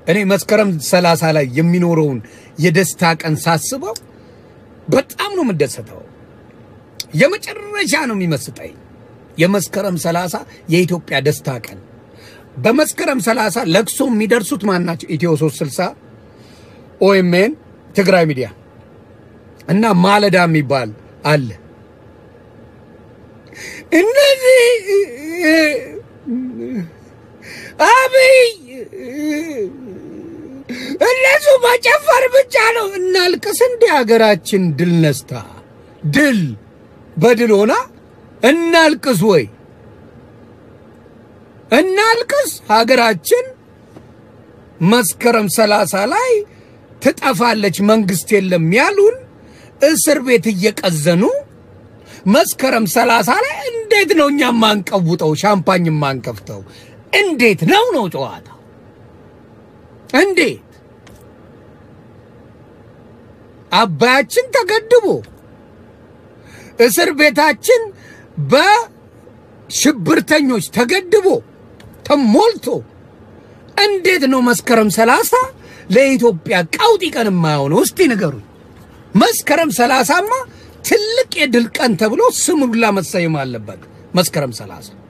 እኔ መስከረም ሰላሳ ላይ የሚኖረውን የደስታ ቀን ሳስበው በጣም ነው የምደሰተው። የመጨረሻ ነው የሚመስጠኝ የመስከረም ሰላሳ የኢትዮጵያ ደስታ ቀን። በመስከረም ሰላሳ ለቅሶ የሚደርሱት ማን ናቸው? ኢትዮ 360 ኦኤምኤን፣ ትግራይ ሚዲያ እና ማለዳ የሚባል አለ። እነዚህ አብይ እነሱ መጨፈር ብቻ ነው። እናልቅስ እንደ ሀገራችን ድል ነስታ ድል በድል ሆና እናልቅስ ወይ እናልቅስ። ሀገራችን መስከረም ሰላሳ ላይ ትጠፋለች፣ መንግስት የለም ያሉን እስር ቤት እየቀዘኑ መስከረም ሰላሳ ላይ እንዴት ነው እኛ ማንቀውጠው ሻምፓኝ ማንከፍተው? እንዴት ነው ነው ጨዋታ? እንዴት አባያችን ተገድቦ እስር ቤታችን በሽብርተኞች ተገድቦ ተሞልቶ እንዴት ነው መስከረም ሰላሳ ለኢትዮጵያ ቀውጢ ቀን የማይሆነው? እስቲ ንገሩኝ። መስከረም ሰላሳማ ትልቅ የድል ቀን ተብሎ ስም ሁላ መሰየም አለበት። መስከረም ሰላሳ